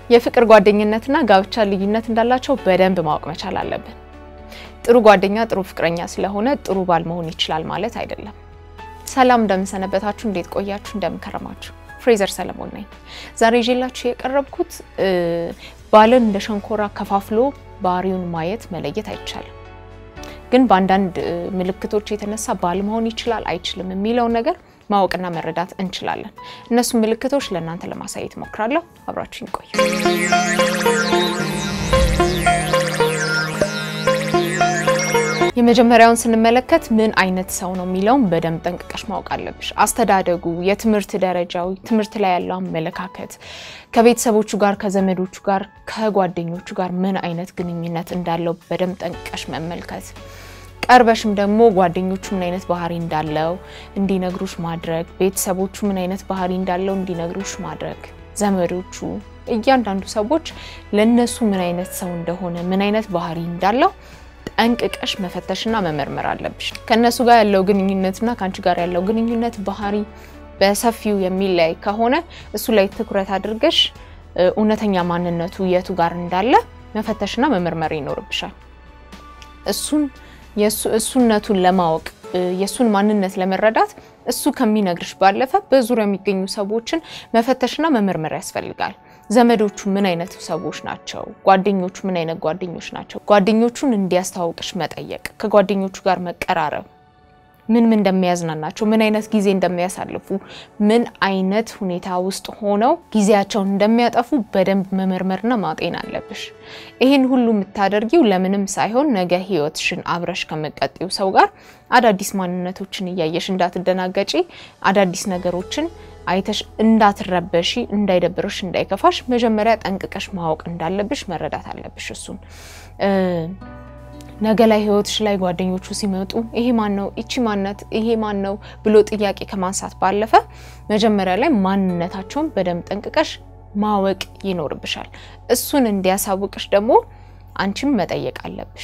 የፍቅር ጓደኝነትና ጋብቻ ልዩነት እንዳላቸው በደንብ ማወቅ መቻል አለብን። ጥሩ ጓደኛ ጥሩ ፍቅረኛ ስለሆነ ጥሩ ባል መሆን ይችላል ማለት አይደለም። ሰላም እንደምንሰነበታችሁ፣ እንዴት ቆያችሁ? እንደምንከረማችሁ ፍሬዘር ሰለሞን ነኝ። ዛሬ ይዤላችሁ የቀረብኩት ባልን እንደ ሸንኮራ ከፋፍሎ ባህሪውን ማየት መለየት አይቻልም፣ ግን በአንዳንድ ምልክቶች የተነሳ ባል መሆን ይችላል አይችልም የሚለውን ነገር ማወቅና መረዳት እንችላለን። እነሱ ምልክቶች ለእናንተ ለማሳየት ሞክራለሁ። አብራችሁ ይቆዩ። የመጀመሪያውን ስንመለከት ምን አይነት ሰው ነው የሚለውን በደንብ ጠንቅቀሽ ማወቅ አለብሽ። አስተዳደጉ፣ የትምህርት ደረጃው፣ ትምህርት ላይ ያለው አመለካከት፣ ከቤተሰቦቹ ጋር፣ ከዘመዶቹ ጋር፣ ከጓደኞቹ ጋር ምን አይነት ግንኙነት እንዳለው በደንብ ጠንቅቀሽ መመልከት ቀርበሽም ደግሞ ጓደኞቹ ምን አይነት ባህሪ እንዳለው እንዲነግሩሽ ማድረግ፣ ቤተሰቦቹ ምን አይነት ባህሪ እንዳለው እንዲነግሩሽ ማድረግ፣ ዘመዶቹ፣ እያንዳንዱ ሰዎች ለነሱ ምን አይነት ሰው እንደሆነ ምን አይነት ባህሪ እንዳለው ጠንቅቀሽ መፈተሽና መመርመር አለብሽ። ከእነሱ ጋር ያለው ግንኙነትና ከአንቺ ጋር ያለው ግንኙነት ባህሪ በሰፊው የሚለያይ ከሆነ እሱ ላይ ትኩረት አድርገሽ እውነተኛ ማንነቱ የቱ ጋር እንዳለ መፈተሽና መመርመር ይኖርብሻል። እሱን እሱነቱን ለማወቅ የእሱን ማንነት ለመረዳት እሱ ከሚነግርሽ ባለፈ በዙሪያ የሚገኙ ሰዎችን መፈተሽና መመርመር ያስፈልጋል። ዘመዶቹ ምን አይነት ሰዎች ናቸው? ጓደኞቹ ምን አይነት ጓደኞች ናቸው? ጓደኞቹን እንዲያስተዋውቅሽ መጠየቅ፣ ከጓደኞቹ ጋር መቀራረብ፣ ምን ምን እንደሚያዝናናቸው፣ ምን አይነት ጊዜ እንደሚያሳልፉ፣ ምን አይነት ሁኔታ ውስጥ ሆነው ጊዜያቸውን እንደሚያጠፉ በደንብ መመርመርና ማጤን አለብሽ። ይህን ሁሉ የምታደርጊው ለምንም ሳይሆን ነገ ህይወትሽን አብረሽ ከመቀጤው ሰው ጋር አዳዲስ ማንነቶችን እያየሽ እንዳትደናገጪ፣ አዳዲስ ነገሮችን አይተሽ እንዳትረበሺ፣ እንዳይደብርሽ፣ እንዳይከፋሽ መጀመሪያ ጠንቅቀሽ ማወቅ እንዳለብሽ መረዳት አለብሽ። እሱን ነገ ላይ ህይወትሽ ላይ ጓደኞቹ ሲመጡ ይሄ ማን ነው፣ ይቺ ማነት፣ ይሄ ማን ነው ብሎ ጥያቄ ከማንሳት ባለፈ መጀመሪያ ላይ ማንነታቸውን በደንብ ጠንቅቀሽ ማወቅ ይኖርብሻል። እሱን እንዲያሳውቅሽ ደግሞ አንቺም መጠየቅ አለብሽ።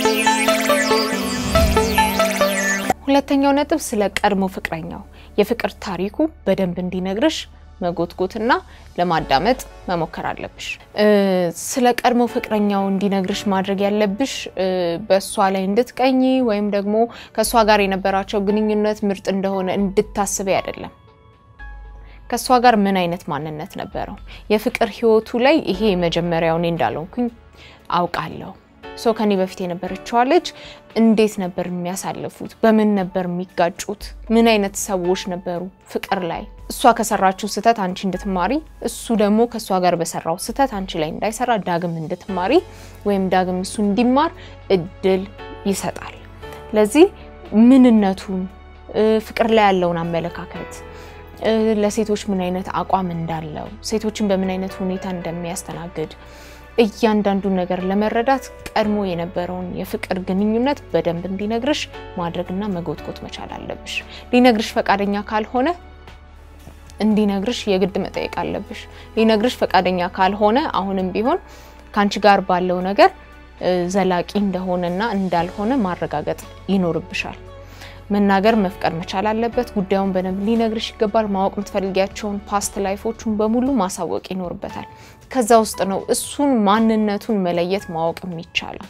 ሁለተኛው ነጥብ ስለ ቀድሞ ፍቅረኛው የፍቅር ታሪኩ በደንብ እንዲነግርሽ መጎትጎትና ለማዳመጥ መሞከር አለብሽ። ስለ ቀድሞ ፍቅረኛው እንዲነግርሽ ማድረግ ያለብሽ በእሷ ላይ እንድትቀኝ ወይም ደግሞ ከእሷ ጋር የነበራቸው ግንኙነት ምርጥ እንደሆነ እንድታስበ አይደለም። ከእሷ ጋር ምን አይነት ማንነት ነበረው? የፍቅር ህይወቱ ላይ ይሄ የመጀመሪያው እኔ እንዳልሆንኩኝ አውቃለሁ። ሶ ከኔ በፊት የነበረችዋ ልጅ እንዴት ነበር የሚያሳልፉት? በምን ነበር የሚጋጩት? ምን አይነት ሰዎች ነበሩ ፍቅር ላይ? እሷ ከሰራችው ስህተት አንቺ እንድትማሪ፣ እሱ ደግሞ ከእሷ ጋር በሰራው ስህተት አንቺ ላይ እንዳይሰራ ዳግም እንድትማሪ ወይም ዳግም እሱ እንዲማር እድል ይሰጣል። ለዚህ ምንነቱን፣ ፍቅር ላይ ያለውን አመለካከት፣ ለሴቶች ምን አይነት አቋም እንዳለው፣ ሴቶችን በምን አይነት ሁኔታ እንደሚያስተናግድ እያንዳንዱን ነገር ለመረዳት ቀድሞ የነበረውን የፍቅር ግንኙነት በደንብ እንዲነግርሽ ማድረግና መጎትጎት መቻል አለብሽ። ሊነግርሽ ፈቃደኛ ካልሆነ እንዲነግርሽ የግድ መጠየቅ አለብሽ። ሊነግርሽ ፈቃደኛ ካልሆነ አሁንም ቢሆን ከአንቺ ጋር ባለው ነገር ዘላቂ እንደሆነና እንዳልሆነ ማረጋገጥ ይኖርብሻል። መናገር መፍቀር መቻል አለበት። ጉዳዩን በደንብ ሊነግርሽ ይገባል። ማወቅ የምትፈልጊያቸውን ፓስት ላይፎቹን በሙሉ ማሳወቅ ይኖርበታል። ከዛ ውስጥ ነው እሱን ማንነቱን መለየት ማወቅ የሚቻለው።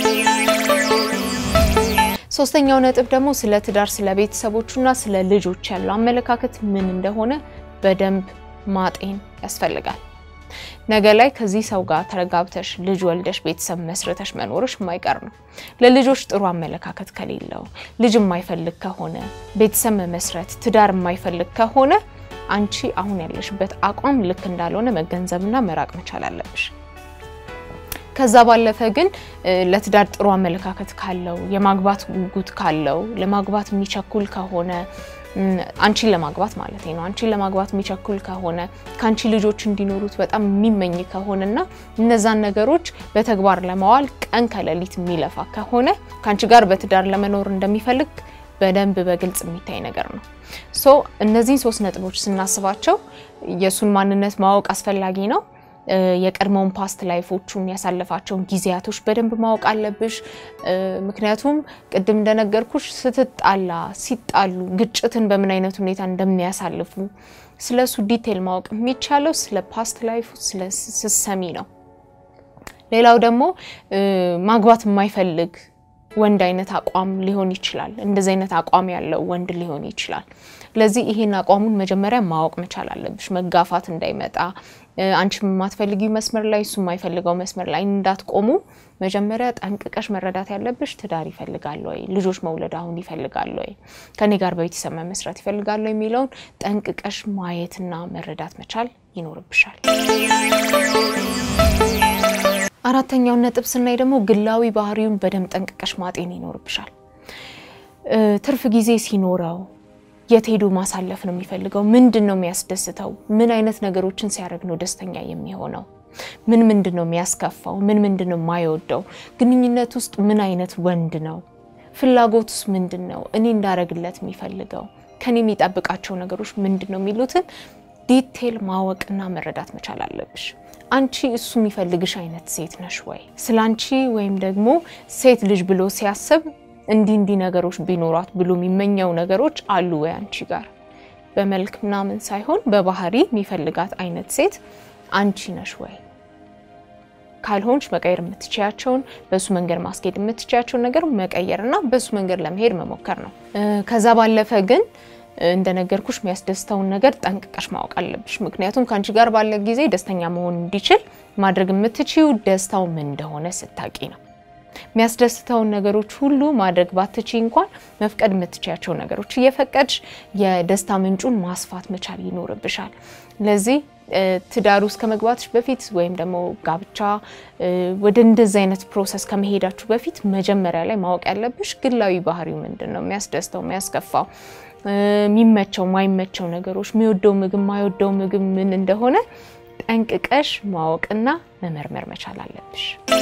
ሶስተኛው ነጥብ ደግሞ ስለ ትዳር፣ ስለ ቤተሰቦቹና ስለ ልጆች ያለው አመለካከት ምን እንደሆነ በደንብ ማጤን ያስፈልጋል። ነገ ላይ ከዚህ ሰው ጋር ተረጋብተሽ ልጅ ወልደሽ ቤተሰብ መስርተሽ መኖርሽ የማይቀር ነው። ለልጆች ጥሩ አመለካከት ከሌለው፣ ልጅ የማይፈልግ ከሆነ፣ ቤተሰብ መመስረት፣ ትዳር የማይፈልግ ከሆነ አንቺ አሁን ያለሽበት አቋም ልክ እንዳልሆነ መገንዘብና መራቅ መቻል አለብሽ። ከዛ ባለፈ ግን ለትዳር ጥሩ አመለካከት ካለው፣ የማግባት ጉጉት ካለው፣ ለማግባት የሚቸኩል ከሆነ አንቺን ለማግባት ማለት ነው። አንቺን ለማግባት የሚቸኩል ከሆነ ከአንቺ ልጆች እንዲኖሩት በጣም የሚመኝ ከሆነና እነዛን ነገሮች በተግባር ለማዋል ቀን ከሌሊት የሚለፋ ከሆነ ከአንቺ ጋር በትዳር ለመኖር እንደሚፈልግ በደንብ በግልጽ የሚታይ ነገር ነው። ሶ እነዚህን ሶስት ነጥቦች ስናስባቸው የእሱን ማንነት ማወቅ አስፈላጊ ነው። የቀድሞውን ፓስት ላይፎቹን ያሳለፋቸውን ጊዜያቶች በደንብ ማወቅ አለብሽ። ምክንያቱም ቅድም እንደነገርኩሽ ስትጣላ፣ ሲጣሉ ግጭትን በምን አይነት ሁኔታ እንደሚያሳልፉ ስለ እሱ ዲቴል ማወቅ የሚቻለው ስለ ፓስት ላይፉ ስትሰሚ ነው። ሌላው ደግሞ ማግባት የማይፈልግ ወንድ አይነት አቋም ሊሆን ይችላል። እንደዚህ አይነት አቋም ያለው ወንድ ሊሆን ይችላል። ለዚህ ይሄን አቋሙን መጀመሪያ ማወቅ መቻል አለብሽ። መጋፋት እንዳይመጣ አንቺ የማትፈልጊው መስመር ላይ እሱ የማይፈልገው መስመር ላይ እንዳትቆሙ መጀመሪያ ጠንቅቀሽ መረዳት ያለብሽ ትዳር ይፈልጋል ወይ፣ ልጆች መውለድ አሁን ይፈልጋል ወይ፣ ከኔ ጋር በቤተሰብ መመስረት ይፈልጋል ወይ የሚለውን ጠንቅቀሽ ማየትና መረዳት መቻል ይኖርብሻል። አራተኛውን ነጥብ ስናይ ደግሞ ግላዊ ባህሪውን በደንብ ጠንቅቀሽ ማጤን ይኖርብሻል። ትርፍ ጊዜ ሲኖረው የት ሄዶ ማሳለፍ ነው የሚፈልገው? ምንድን ነው የሚያስደስተው? ምን አይነት ነገሮችን ሲያደርግ ነው ደስተኛ የሚሆነው? ምን ምንድን ነው የሚያስከፋው? ምን ምንድን ነው የማይወደው? ግንኙነት ውስጥ ምን አይነት ወንድ ነው? ፍላጎቱስ ምንድን ነው? እኔ እንዳረግለት የሚፈልገው ከኔ የሚጠብቃቸው ነገሮች ምንድን ነው የሚሉትን ዲቴል ማወቅና መረዳት መቻል አለብሽ። አንቺ እሱ የሚፈልግሽ አይነት ሴት ነሽ ወይ? ስለ አንቺ ወይም ደግሞ ሴት ልጅ ብሎ ሲያስብ እንዲህ እንዲህ ነገሮች ቢኖሯት ብሎ የሚመኘው ነገሮች አሉ ወይ አንቺ ጋር? በመልክ ምናምን ሳይሆን በባህሪ የሚፈልጋት አይነት ሴት አንቺ ነሽ ወይ? ካልሆንሽ መቀየር የምትችያቸውን በሱ መንገድ ማስኬድ የምትችያቸውን ነገር መቀየርና በሱ መንገድ ለመሄድ መሞከር ነው። ከዛ ባለፈ ግን እንደነገርኩሽ የሚያስደስተውን ነገር ጠንቅቀሽ ማወቅ አለብሽ። ምክንያቱም ከአንቺ ጋር ባለ ጊዜ ደስተኛ መሆን እንዲችል ማድረግ የምትችይው ደስታው ምን እንደሆነ ስታቂ ነው። የሚያስደስተውን ነገሮች ሁሉ ማድረግ ባትቺ እንኳን መፍቀድ የምትችያቸው ነገሮች እየፈቀድሽ የደስታ ምንጩን ማስፋት መቻል ይኖርብሻል። ለዚህ ትዳር ውስጥ ከመግባትሽ በፊት ወይም ደግሞ ጋብቻ ወደ እንደዚህ አይነት ፕሮሰስ ከመሄዳችሁ በፊት መጀመሪያ ላይ ማወቅ ያለብሽ ግላዊ ባህሪው ምንድን ነው፣ የሚያስደስተው፣ የሚያስከፋው የሚመቸው ማይመቸው ነገሮች የሚወደው ምግብ ማይወደው ምግብ ምን እንደሆነ ጠንቅቀሽ ማወቅና መመርመር መቻል አለብሽ።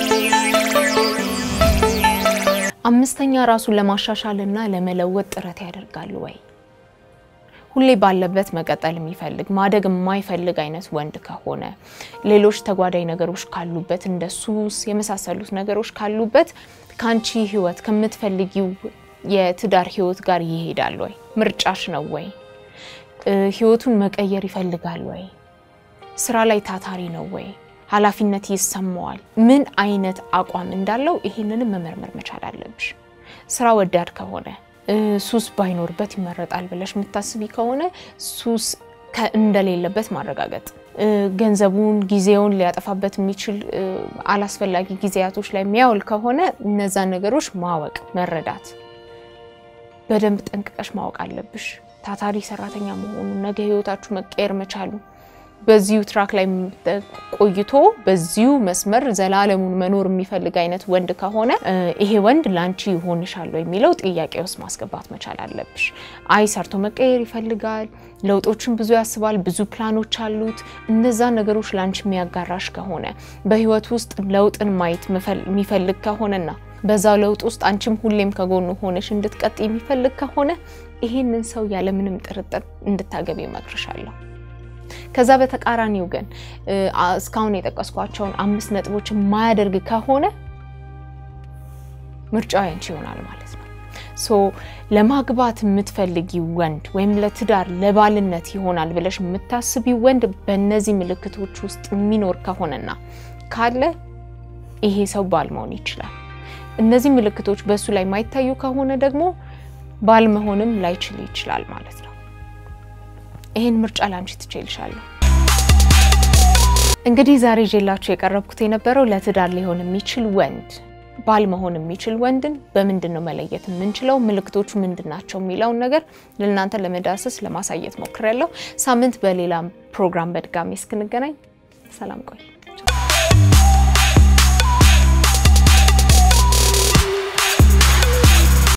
አምስተኛ ራሱን ለማሻሻልና ለመለወጥ ጥረት ያደርጋሉ ወይ? ሁሌ ባለበት መቀጠል የሚፈልግ ማደግ የማይፈልግ አይነት ወንድ ከሆነ ሌሎች ተጓዳኝ ነገሮች ካሉበት እንደ ሱስ የመሳሰሉት ነገሮች ካሉበት ከአንቺ ህይወት ከምትፈልጊው የትዳር ህይወት ጋር ይሄዳል ወይ? ምርጫሽ ነው ወይ? ህይወቱን መቀየር ይፈልጋል ወይ? ስራ ላይ ታታሪ ነው ወይ? ኃላፊነት ይሰማዋል? ምን አይነት አቋም እንዳለው ይሄንንም መመርመር መቻል አለብሽ። ስራ ወዳድ ከሆነ ሱስ ባይኖርበት ይመረጣል ብለሽ የምታስቢ ከሆነ ሱስ እንደሌለበት ማረጋገጥ፣ ገንዘቡን ጊዜውን ሊያጠፋበት የሚችል አላስፈላጊ ጊዜያቶች ላይ የሚያውል ከሆነ እነዛን ነገሮች ማወቅ መረዳት በደንብ ጠንቅቀሽ ማወቅ አለብሽ። ታታሪ ሰራተኛ መሆኑ ነገ ህይወታችሁ መቀየር መቻሉ በዚሁ ትራክ ላይ ቆይቶ በዚሁ መስመር ዘላለሙን መኖር የሚፈልግ አይነት ወንድ ከሆነ ይሄ ወንድ ላንቺ ይሆንሻል የሚለው ጥያቄ ውስጥ ማስገባት መቻል አለብሽ። አይ ሰርቶ መቀየር ይፈልጋል፣ ለውጦችን ብዙ ያስባል፣ ብዙ ፕላኖች አሉት። እነዛ ነገሮች ላንቺ የሚያጋራሽ ከሆነ በህይወት ውስጥ ለውጥን ማየት የሚፈልግ ከሆነና በዛው ለውጥ ውስጥ አንቺም ሁሌም ከጎኑ ሆነሽ እንድትቀጥ የሚፈልግ ከሆነ ይሄንን ሰው ያለምንም ጥርጥር እንድታገቢ እመክርሻለሁ። ከዛ በተቃራኒው ግን እስካሁን የጠቀስኳቸውን አምስት ነጥቦች የማያደርግ ከሆነ ምርጫው ያንቺ ይሆናል ማለት ነው። ሶ ለማግባት የምትፈልጊ ወንድ ወይም ለትዳር ለባልነት ይሆናል ብለሽ የምታስቢ ወንድ በእነዚህ ምልክቶች ውስጥ የሚኖር ከሆነና ካለ ይሄ ሰው ባል መሆን ይችላል። እነዚህ ምልክቶች በእሱ ላይ የማይታዩ ከሆነ ደግሞ ባል መሆንም ላይችል ይችላል ማለት ነው። ይሄን ምርጫ ላንቺ ትችልሻለሁ። እንግዲህ ዛሬ ይዤላችሁ የቀረብኩት የነበረው ለትዳር ሊሆን የሚችል ወንድ ባል መሆን የሚችል ወንድን በምንድን ነው መለየት የምንችለው፣ ምልክቶቹ ምንድን ናቸው የሚለውን ነገር ለእናንተ ለመዳሰስ ለማሳየት ሞክሬያለሁ። ሳምንት በሌላ ፕሮግራም በድጋሚ እስክንገናኝ ሰላም ቆይ